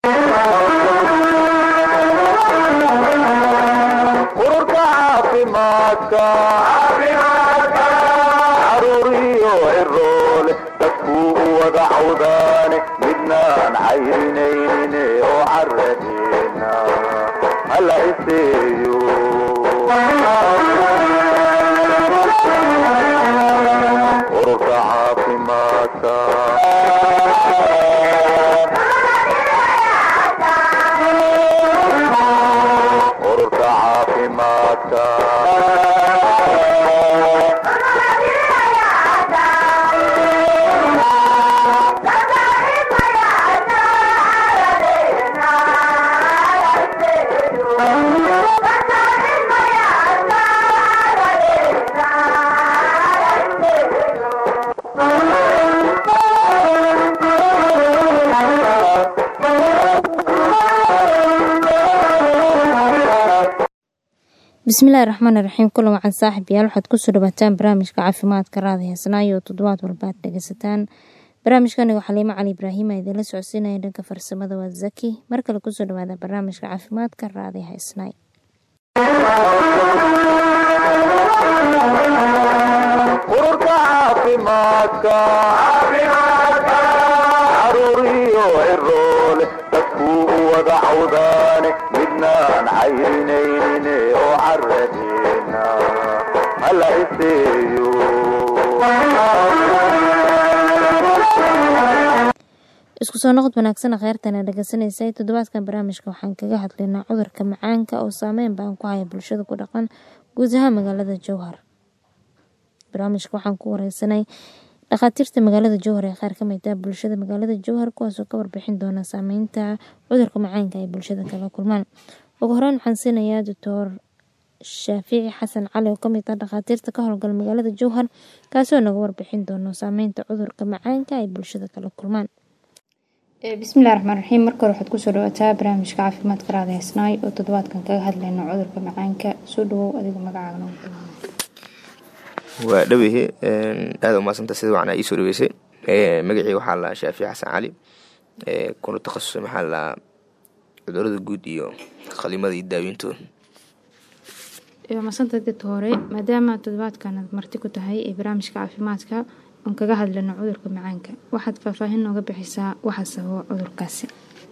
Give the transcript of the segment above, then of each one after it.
ururka caafimaadka caruuriyo ciroole dadkuu u wada cawdaane midnaan cayrinaynin oo caradeena hala iseeyo ururka caafimaadka ururka caafimaadka bismillahi raxmaani raxiim kulan wacan saaxiibayaal waxaad kusoo dhawaataan barnaamijka caafimaadka raada heesnaayo oo toddobaad walba aad dhegeysataan barnaamijkani waa xaliimo cali ibraahima idinla socodsiinaya dhanka farsamada waa zaki mar kale kusoo dhawaada barnaamijka caafimaadka raada heesnaay ururka caafimaadka caruuriyo ciroole dadkuu u wada cawdaane midnaan cayrinaynin oo caradeena hala iseeyo isku soo noqod wanaagsan kheyrtana dhegeysanaysa toddobaadkan barnaamijka waxaan kaga hadlaynaa cudurka macaanka oo saameyn baan ku haya bulshada ku dhaqan guud ahaan magaalada jowhar barnaamijka waxaan ku wareysanay dhakhaatiirta magaalada jowhar ee qaar kamid ah bulshada magaalada jowhar kuwaasoo ka warbixin doona saameynta cudurka macaanka ay bulshada kala kulmaan ugu horeyn waxaan siinayaa doctor shaafici xasan cali oo kamid ah dhakhaatiirta ka howlgala magaalada jowhar kaasoo naga warbixin doono saameynta cudurka macaanka ay bulshada kala kulmaan bismillahi raxmaan raxiim marka hore waxaad kusoo dhawaataa barnaamijka caafimaadka raada heesnaay oo toddobaadkan kaga hadlayno cudurka macaanka soo dhawow adiga magacaaga waa dhawehe aada umaadsantaa sida wacan iisoo dhaweysay magacii waxaa la shaafici xasan cali kuna takhasusay maxaa la cudurada guud iyo qalimada iyo daaweyntooda masanta dadka hore maadaama toddobaadkan aad marti ku tahay ee barnaamijka caafimaadka oon kaga hadlano cudurka macaanka waxaad faahfaahin nooga bixisaa waxa sababa cudurkaasi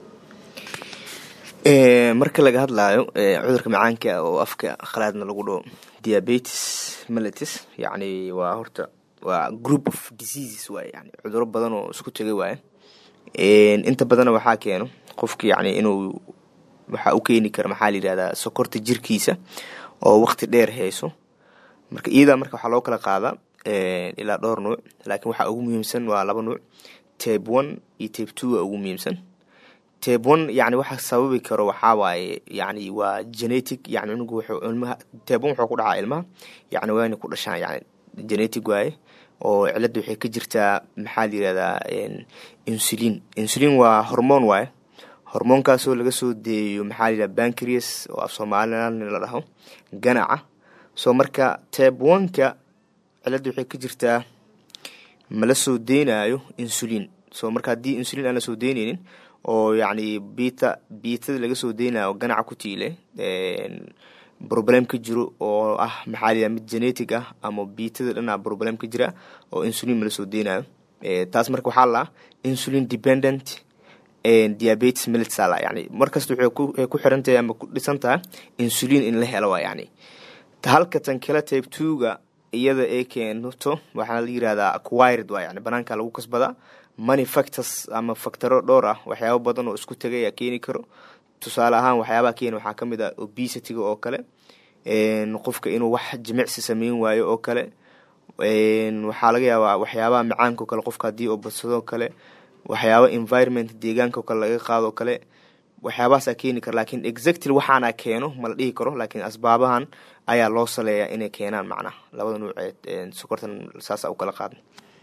marka laga hadlaayo cudurka macaanka oo afka khalaadna lagu dhaho diabetes melitis yacni waa horta waa group of diseases waay yani cuduro badan oo isku tegay waaye inta badana waxaa keeno qofka yacni inuu waxaa u keeni kara maxaa la yihahdaa sokorta jirkiisa oo waqti dheer hayso marka iyadaa marka waxaa loo kala qaadaa ilaa dhowr nuuc laakiin waxaa ugu muhiimsan waa laba nuuc tabe one iyo tabe two waa ugu muhiimsan tabe one yani waxa sababi karo waxaa waaye yani waa genetic yani cunugu wuxuu ilmaha tabe one wuxuu ku dhacaa ilmaha yani waa inay ku dhashaan yani genetic waaye oo cilada waxay ka jirtaa maxaa la yirahdaa insulin insulin waa hormoon waaye hormoonkaasoo laga soo deeyo maxaa la yirahda bancreas oo af somalilan la dhaho ganaca soo marka tabe one-ka cilada waxay ka jirtaa mala soo deynayo insulin so marka haddii insulin aan la soo deyneynin oo yacni bita biitada laga soo deynayo ganaca ku tiile problem ka jiro oo ah maxaa layihaha mid genetic ah ama biitada dhanaa problem ka jira oo insulin mala soo deynayo taas marka waxaa la insulin dependent diabetes melitsala yani markasta waxay ku xiran tahay ama ku dhisan tahay insulin in la helo waa yani halka tan kale tabe two-ga iyada ee keento waxaa la yirahdaa acquired waa yani banaanka lagu kasbadaa money factors ama factaro dhowr ah waxyaabo badan oo isku tegay ayaa keeni karo tusaale ahaan waxyaabaha keeni waxaa kamid ah obesity-ga oo kale qofka inuu wax jimicsi sameyn waayo oo kale waxaa laga yaabaa waxyaabaha macaanka o kale qofka haddii oo badsadoo kale waxyaaba environment deegaanka o kale laga qaadoo kale waxyaabahaasaa keeni kara lakin exactly waxaana keeno mala dhihi karo laakiin asbaabahan ayaa loo saleeyaa inay keenaan macnaha labada nuuceed sokortan saasa u kala qaadna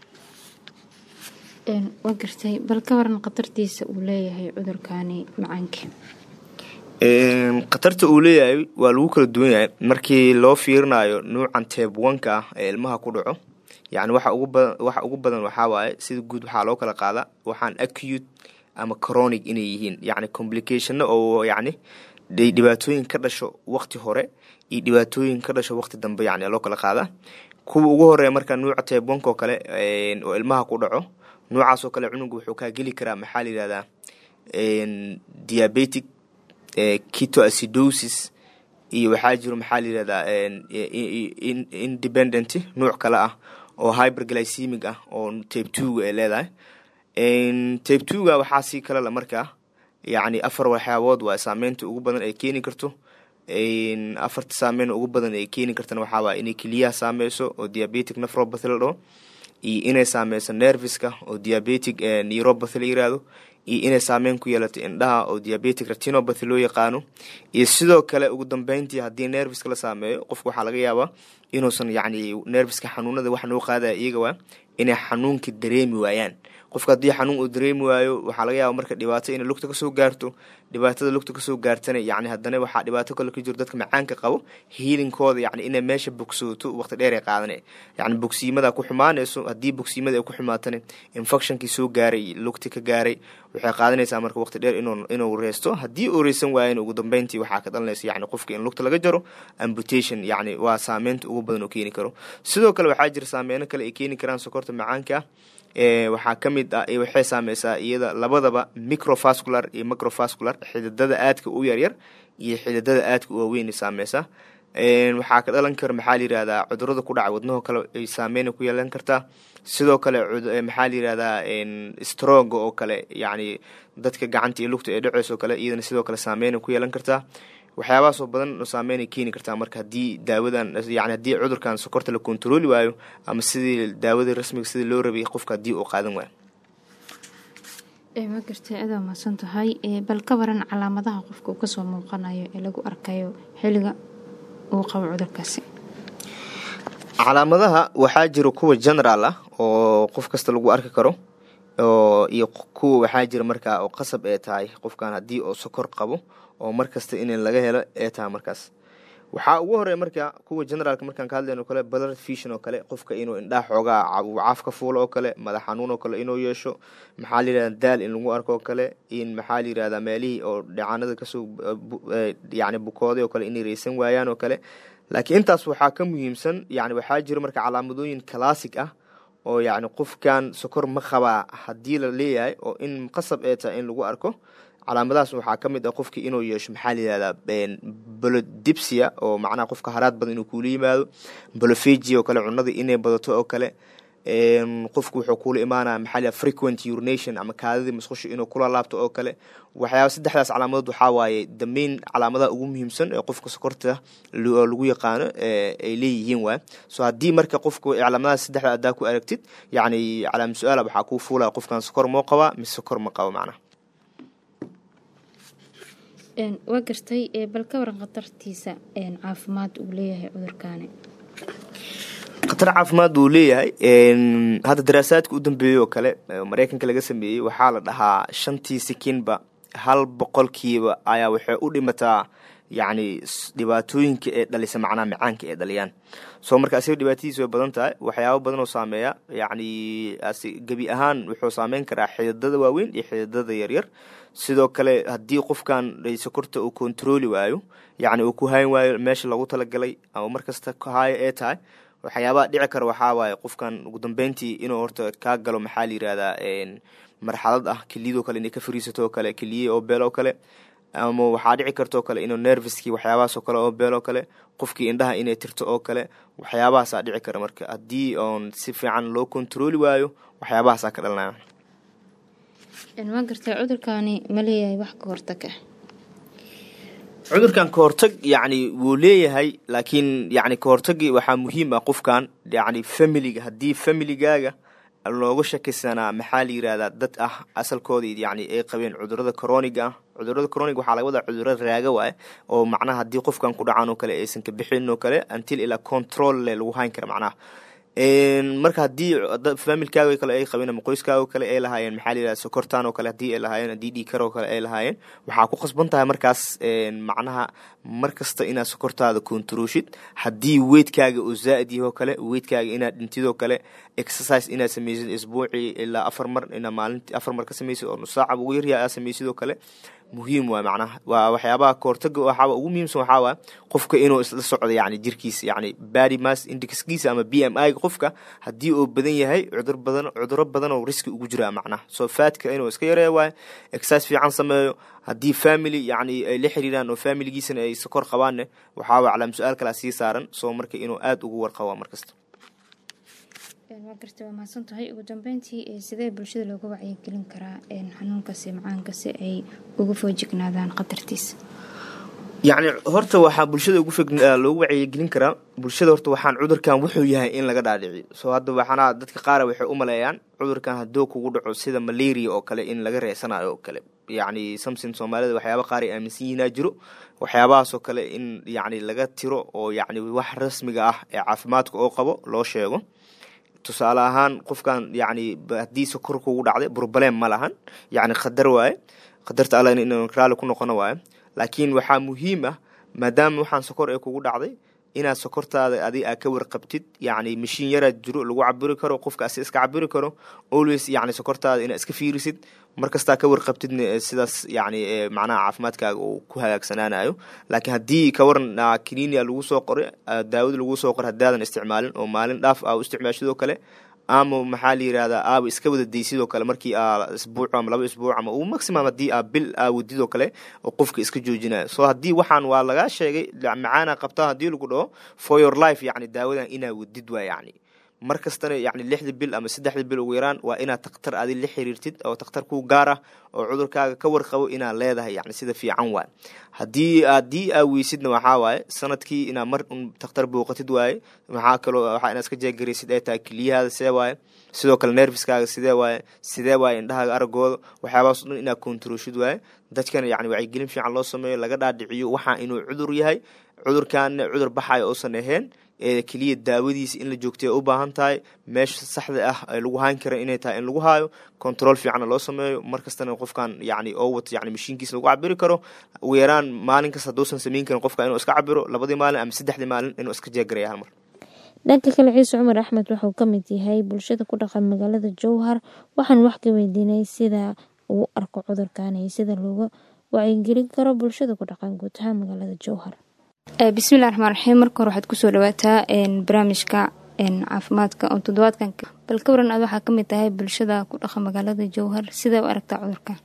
waa gartay bal ka waran khatartiisa uu leeyahay cudurkani macaanka khatarta uu leeyahay waa lagu kala duwan yahay markii loo fiirinayo nuucan tabe one-ka ah ee ilmaha ku dhaco yani waxa ugu badan waxa ugu badan waxaa waaye sida guud waxaa loo kala qaadaa waxaan acute ama chronic inay yihiin yacni complicationno oo yacni dhibaatooyin ka dhasho waqti hore iyo dhibaatooyin ka dhasho waqti dambe yani loo kala qaadaa kuwa ugu horeeya marka nuuca teebonka oo kale oo ilmaha ku dhaco nuucaasoo kale cunuga wuxuu kaa geli karaa maxaa la yihahdaa diabetic ketoacidosis iyo waxaa jiro maxaa la yihahdaa independent nuuc kale ah oo hyperglycemic ah oo tape twoga ay leedahay tape twoga waxaa sii kale la markaa yacni afar waxyaabood waa saameynta ugu badan ay keeni karto afarta saameyn ugu badan ay keeni kartana waxaa waaya inay keliyaha saameyso oo diabetic nefropathy la dhaho iyo inay saameyso nerviska oo diabetic neuropathy la yirahdo iyo inay saameyn ku yeelato indhaha oo diabetic retinopathy loo yaqaano iyo sidoo kale ugu dambeyntii haddii nerviska la saameeyo qofka waxaa laga yaabaa inuusan yacni nerviska xanuunada wax noo qaadaya iyaga waa inay xanuunkii dareemi waayaan qofka haddii xanuun uu dareemi waayo waxaa laga yaaba marka dhibaato inay lugta kasoo gaarto dhibaatada lugta kasoo gaartana yani haddana waxaa dhibaato kale ka jiro dadka macaanka qabo hiilinkooda yani inay meesha bogsooto waqti dheer ay qaadana yani bogsiimada ku xumaanayso haddii bogsiimada ay ku xumaatana infectionkii soo gaaray lugti ka gaaray waxay qaadanaysaa marka waqti dheer inuu reysto haddii uu reysan waayan ugu dambeyntii waxaa ka dhalanaysa yani qofka in lugta laga jaro amputation yani waa saameynta ugu badan oo keeni karo sidoo kale waxaa jira saameyno kale ay keeni karaan sokorta macaanka waxaa ka mid ah waxay saameysaa iyada labadaba microvascular iyo microvascular xididada aadka u yaryar iyo xididada aadka u waaweyn saameysaa waxaa ka dhalan kara maxaa la yihahdaa cudurada ku dhaca wadnaho kale ay saameyna ku yeelan kartaa sidoo kale maxaa la yihahdaa stroga oo kale yacni dadka gacanta iyo lugta ee dhaceyso kale iyadana sidoo kale saameyna ku yeelan kartaa waxyaabahaasoo badan saameynay keeni kartaa marka haddii daawadan yani haddii cudurkan sokorta la kontarooli waayo ama sidii daawadii rasmiga sidii loo rabay qofka haddii uu qaadan waayo ma gartay adaa mahadsan tahay bal ka waran calaamadaha qofka uu kasoo muuqanayo ee lagu arkayo xiliga uu qabo cudurkaasi calaamadaha waxaa jira kuwa general ah oo qof kasta lagu arki karo iyo kuwa waxaa jira markaa oo qasab ee tahay qofkan haddii uu sokor qabo oo markasta in laga helo ee tahay markaas waxaa ugu horeya marka kuwa generaalka markaan ka hadlayno kale blood vision oo kale qofka inuu indhaha xoogaa caaf ka fuulo oo kale madax xanuun oo kale inuu yeesho maxaa la yihahda daal in lagu arko oo kale in maxaa la yihahdaa meelihii oo dhacaanada kasoo yani bukooday oo kale inay reysan waayaan oo kale laakiin intaas waxaa ka muhiimsan yani waxaa jira marka calaamadooyin classic ah oo yacni qofkan sokor ma qabaa haddii la leeyahay oo in qasab ee tahay in lagu arko calaamadahaas waxaa ka mid ah qofkii inuu yeesho maxaa la yihahdaa bolodipsia oo macnaha qofka haraad badan inuu kuula yimaado bolofegi oo kale cunadii inay badato oo kale qofku wuxuu kuula imaanaya maxaa la frequent urination ama kaadadii musqusha inuu kula laabto oo kale waxyaaba saddexdaas calaamadood waxaa waaye damayn calaamadaha ugu muhiimsan ee qofka sokorta lagu yaqaano ay leeyihiin waay so haddii marka qofku calaamadahaas saddexda adaa ku aragtid yacni calaama su-aala waxaa kuu fuulaya qofkan sokor moo qabaa mise sokor ma qabo macnaha waa gartay bal ka waran khatartiisa caafimaad uu leeyahay cudurkaani khatar caafimaad uu leeyahay hadda daraasaadka u dambeeyey oo kale mareykanka laga sameeyey waxaa la dhahaa shantii sikinba hal boqolkiiba ayaa waxay u dhimataa yacni dhibaatooyinka ee dhalisa macnaha macaanka ee dhaliyaan soo marka asiga dhibaatadiis way badan tahay waxyaaba badan oo saameeya yacni gebi ahaan wuxuu saameyn karaa xididada waaweyn iyo xididada yaryar sidoo kale haddii qofkan sokorta uu kontarooli waayo yacni uu ku hayn waayo meesha lagu talagalay ama markasta haayo ee tahay waxyaabaha dhici kara waxaa waaye qofkan ugu dambeyntii inuu horta kaa galo maxaa la yihahdaa marxalad ah keliyadoo kale inay ka fariisato oo kale keliye oo beel oo kale ama waxaa dhici kartaoo kale inuu nerviskii waxyaabahaasoo kale oo beel oo kale qofkii indhaha inay tirto oo kale waxyaabahaasaa dhici kara marka haddii oon si fiican loo kontarooli waayo waxyaabahaasaa ka dhalanaya waa gartay cudurkaani ma leeyahay wax ka hortag ah cudurkan kahortag yacni wuu leeyahay laakiin yani kahortagii waxaa muhiim ah qofkan yani familiga haddii familigaaga looga shakaysanaa maxaa la yirahdaa dad ah asalkooda yani ay qabeen cudurada coroniga ah cudurada coroniga waxaa laga wadaa cuduro raaga waaye oo macnaha haddii qofkan ku dhacaan oo kale aysan ka bixin oo kale until ilaa control le lagu hayn kara macnaha marka haddii familkaaga kale ay qabeen ama qoyskaaga kale ay lahaayeen maxaa la yidhahda sokortan oo kale haddii ay lahaayeen haddii dhiikar oo kale ay lahaayeen waxaa ku qasban tahay markaas macnaha mar kasta inaad sokortaada kontaroshid haddii weydkaaga oo zaa-id yahoo kale weydkaaga inaad dhintidoo kale exercise inaad sameysid isbuucii ilaa afar mar inaa maalintii afar mar ka sameysid oo nusaacaba ugu yaryaa aad sameysidoo kale muhiim waa macnaha waa waxyaabaha kahortaga waxaaba ugu muhiimsan waxaa waa qofka inuu isla socdo yani jirkiisa yani body mass indexkiisa ama b m i ga qofka haddii uu badan yahay cudur badan cuduro badan oo riski ugu jiraa macnaha soo faadka inuu iska yareeya waayo exercise fiican sameeyo haddii family yani ay la xiriiraan oo familigiisana ay sokor qabaanne waxaa waa calaam su-aal kalaa sii saaran soo marka inuu aada ugu warqaba markasta waa garta waa mahadsan tahay ugu dambeyntii sidee bulshada looga wacyigelin karaa xanuunkaasi macaanka si ay uga foojignaadaan khatartiisa yacni horta waxaa bulshada ugu fog loogu wacyigelin karaa bulshada horta waxaan cudurkan wuxuu yahay in laga dhaadhiciyo soo hadda waxaana dadka qaara waxay u maleeyaan cudurkan hadduu kugu dhaco sida malaria oo kale in laga reesanayo oo kale yacni samson soomaalida waxyaaba qaar ay aaminsan yihinaa jiro waxyaabahaasoo kale in yacni laga tiro oo yacni wax rasmiga ah ee caafimaadka oo qabo loo sheego tusaale ahaan qofkan yacni haddii sokor kugu dhacday burbaleem ma lahan yacni khadar waaye khadarta alla in raali ku noqono waaye laakiin waxaa muhiim ah maadaama waxaan sokor ee kugu dhacday inaad sokortaada adi aa ka warqabtid yacni mashiin yaraad jiro lagu cabiri karo qofka asi iska cabiri karo always yacni sokortaada inaad iska fiirisid markastaa ka warqabtidna sidaas yacni macnaha caafimaadkaaga uu ku hagaagsanaanayo laakiin haddii ka waran kininia lagu soo qoray daawada lagu soo qoray haddaadan isticmaalin oo maalin dhaaf aa u isticmaashidoo kale ama maxaa la yirahdaa aaba iska wada daysidoo kale markii aa isbuuc ama laba isbuuc ama uu maximum haddii aa bil aa wadidoo kale oo qofka iska joojinayo so haddii waxaan waa lagaa sheegay macaana qabtaa haddii lagu dhaho for your life yacni daawadan inaa wadid waa yacni mar kastana yacni lixda bil ama saddexda bil ugu yaraan waa inaad takhtar adi la xiriirtid oo takhtar kuu gaar ah oo cudurkaaga ka warqabo inaad leedahay yacni sida fiican waay haddii haddii aa weysidna waxaa waaye sanadkii inaad mar un takhtar booqatid waaye maxaa kaloo waxaa inaad iska jeegaraysid ay tahay keliyahaada see waaye sidoo kale nerfiskaaga sidee waaye sidee waaye indhahaaga aragooda waxyaabahaas dhan inaad kontaroshid waaye dadkana yacni wacyigelin fiican loo sameeyo laga dhaadhiciyo waxaa inuu cudur yahay cudurkaana cudur baxayo uusan ahayn ee keliya daawadiisa in la joogtay u baahan tahay meesha saxda ah ee lagu hayn kara inay tahay in lagu haayo control fiicanna loo sameeyo mar kastana qofkan yani oo wato yani mashiinkiisa lagu cabiri karo ugu yaraan maalin kasta hadduusan samayn karin qofka inuu iska cabiro labadii maalin ama saddexdii maalin inuu iska jeegaraya hal mar dhanka kale ciise cumar axmed wuxuu ka mid yahay bulshada ku dhaqan magaalada jowhar waxaan wax ka weydiinay sida uu arko cudurkan iyo sida looga wacyigelin karo bulshada ku dhaqan guud ahaan magaalada jowhar bismillahi raxmaan raxiim marka hore waxaad kusoo dhawaataa barnaamijka caafimaadka oo toddobaadkan bal ka waran aad waxaa kamid tahay bulshada ku dhaqan magaalada jowhar sidee u aragtaa cudurkan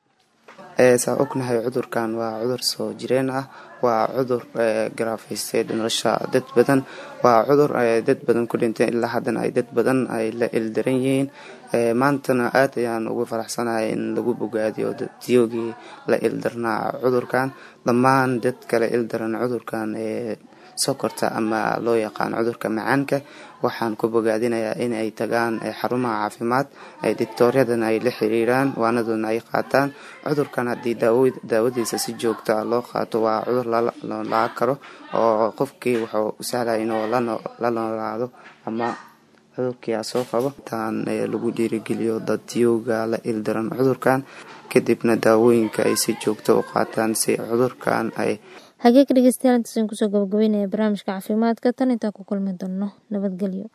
saa ognahay cudurkan waa cudur soo jireen ah waa cudur garaafaystay nolosha dad badan waa cudur dad badan ku dhinteen ilaa haddana ay dad badan ay la ildaran yihiin maantana aad ayaan ugu faraxsanahay in lagu bogaadiyo dadyoogii la ildarnaa cudurkan dhammaan dad kale ildaran cudurkan ee sokorta ama loo yaqaan cudurka macaanka waxaan ku bogaadinayaa in ay tagaan xarumaha caafimaad ay dictooryadana ay la xiriiraan waanadoona ay qaataan cudurkan haddii daawadiisa si joogta ah loo qaato waa cudur lolaa karo oo qofkii wuxuu u sahlaya inuu la noolaado ama cudurkiia soo qabo intaan lagu dhiirigeliyo dadyooga la ildaran cudurkan kadibna daawooyinka ay si joogto u qaataan si cudurkan ay hagee ka dhegeystayaal intaasaan kusoo gabagabeynaya barnaamijka caafimaadka tan intaa ku kulmi doono nabadgelyo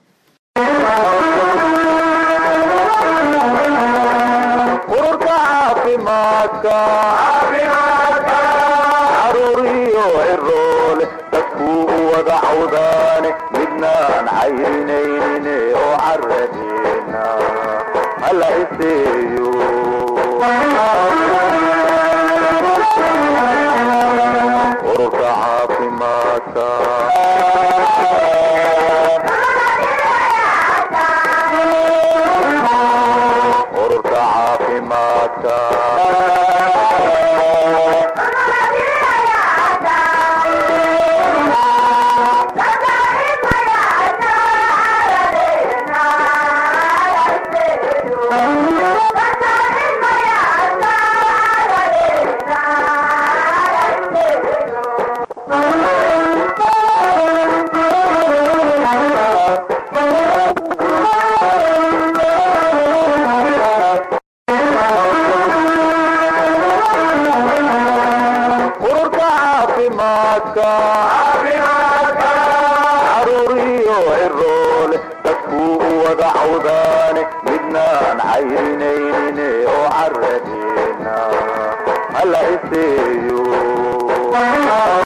ururka caafimaadka caruuriyo ciroole dadkuu u wada cawdaane midnaan cayrinaynin oo caradeena hala iseeyo ururka caafimaadka ururka caafimaadka caruuriyo ciroole dadkuu u wada cawdaane midnaan cayrinaynin oo caradina hala iseeyo